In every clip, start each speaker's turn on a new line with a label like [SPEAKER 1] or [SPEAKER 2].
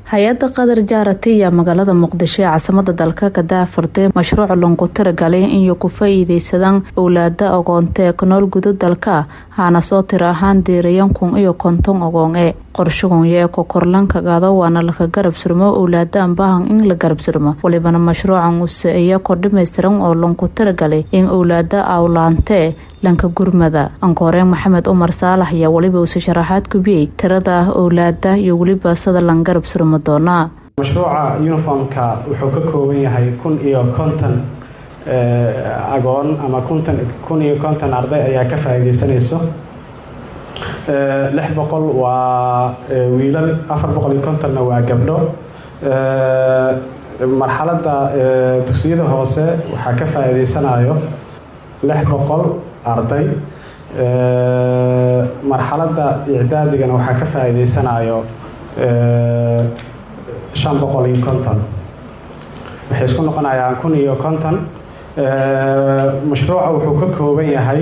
[SPEAKER 1] hay-adda qadar jaarati ayaa magaalada muqdisho ee caasimada dalka ka daafurtay mashruuc longu tiragalay inay ku faa-iideysadaan owlaada ogoonta ee ku nool gudo dalka haana soo tira ahaan diirayan kun iyo konton ogoon ee qorshagonya ee kokorlanka gaado waana laka garab surmo owlaadaan baahan in la garab surmo walibana mashruucan use iya kor dhamaystiran oo lonku tiragalay in owlaada awlaantee lanka gurmada ankooreen maxamed umar saalax ayaa weliba uuse sharaxaad gubiyey tirada owlaada iyo weliba sida lan garab surmo doonaa
[SPEAKER 2] mashruuca uniformka wuxuu ka kooban yahay kun iyo konton agoon ama kuntan kun iyo konton arday ayaa ka faa-iideysanayso lix boqol waa wiilal afar boqol iyo kontonna waa gabdho marxaladda dugsiyada hoose waxaa ka faa-iideysanayo lix boqol arday marxaladda icdaadigana waxaa ka faa-iideysanayo shan boqol iyo konton waxay isku noqonayaan kun iyo konton mashruuca wuxuu ka kooban yahay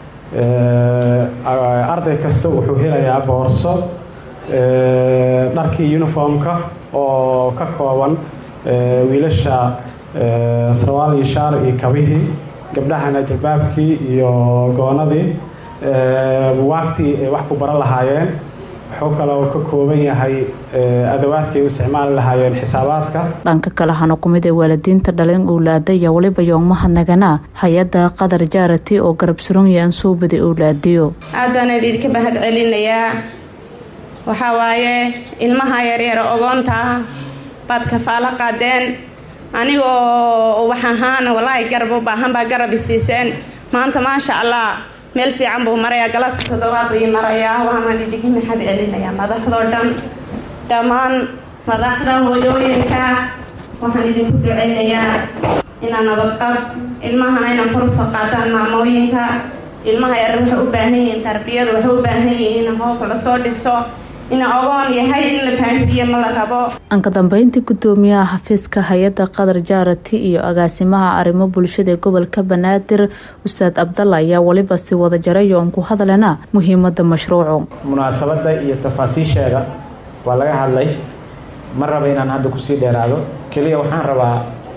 [SPEAKER 2] arday kasta wuxuu helayaa boorso dharkii uniformka oo ka kooban wiilasha sarwaal iyo shaar iyo kabihii gabdhahana jalbaabkii iyo goonadii buwaagtii ay wax ku baran lahaayeen wuxuu kaloo ka kooban yahay adawaadkii u isticmaali lahaayeen xisaabaadka
[SPEAKER 1] dhanka kale hana kumid ee waalidiinta dhaleen owlaada iyo weliba yoogmahanagana hay-adda qadar jaarati oo garab suranya an soo baday owlaadiyo
[SPEAKER 3] aad baan idinka mahad celinayaa waxaa waaye ilmaha yaryar ogoonta ah baad kafaalo qaadeen anigoo wax ahaan walaahi garab u baahan baa garab isiiseen maanta maasha allah meel fiican buu marayaa galaaska toddobaad buu ii marayaa waanaan idinka maxad celinayaa madaxdoo dhan dhammaan madaxda hooyooyinka waxaan idinku duceynayaa inaa nabadqab ilmahana inaan korusoo qaataan maamooyinka ilmaha yar waxay u baahan yihiin tarbiyadu waxay u baahan yihiin in hoobka lasoo dhiso ina ogoon yahay in la fahansiiye ma la rabo
[SPEAKER 1] anka dambeyntii gudoomiyaha xafiiska hay-adda qadar jaarati iyo agaasimaha arrimo bulshada ee gobolka banaadir ustaad cabdalla ayaa weliba si wada jaray oon ku hadlana muhiimada mashruucu
[SPEAKER 4] munaasabadda iyo tafaasiisheeda waa laga hadlay ma raba inaan hadda kusii dheeraado keliya waxaan rabaa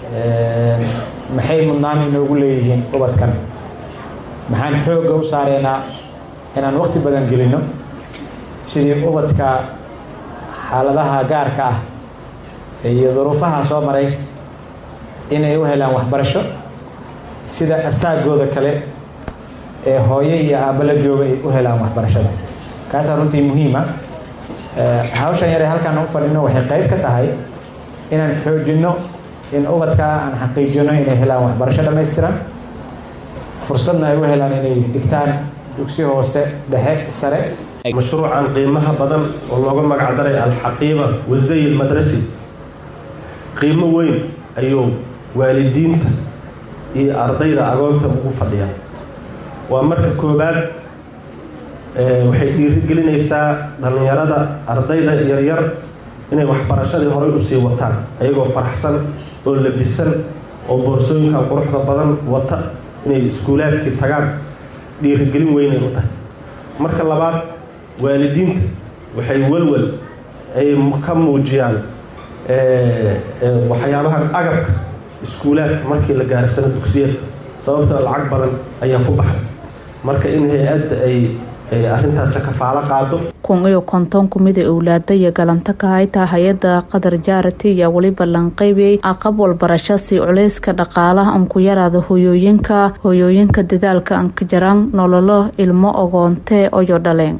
[SPEAKER 4] maxay mudnaan inoogu leeyihiin ubadkan maxaan xoogga u saareynaa inaan waqti badan gelino sidii ubadka xaaladaha gaarka ah iyo duruufaha soo maray inay u helaan waxbarasho sida asaagooda kale ee hooyo iyo aabbo la jooga ay u helaan waxbarashada kaasaa runtii muhiima hawshan yare halkaan u fadhino waxay qayb ka tahay inaan xoojinno in ubadkaa aan xaqiijino inay helaan waxbarasho dhammaystiran fursadna ay u helaan inay dhigtaan dugsi hoose dhexe sare
[SPEAKER 5] mashruucan qiimaha badan oo looga magac daray alxaqiiba wasay ilmadrasi qiimo weyn ayuu waalidiinta iyo ardayda agoonta ugu fadhiyaa waa marka koowaad waxay dhiirigelinaysaa dhallinyarada ardayda yaryar inay waxbarashadii horay usii wataan ayagoo faraxsan oo labisan oo boorsooyinka quruxda badan wata inay iskuulaadkii tagaan dhiirigelin weynay u tahay marka labaad waalidiinta waxay walwal ay ka muujiyaan waxyaabaha agabka iskuulaadka markii la gaarsano dugsiyeedka sababta lacag badan ayaa ku baxay marka in hay-adda ay arrintaas kafaalo qaado
[SPEAKER 1] kun iyo konton kumida owlaada iyo galanta ka haytaa hay-adda qadar jaarati ayaa weliba lanqaybiyey aqab walbarasho si culeyska dhaqaalaha an ku yaraada hoyooyinka hoyooyinka dadaalka anka jaraan nololo ilmo ogoonte oyo dhaleen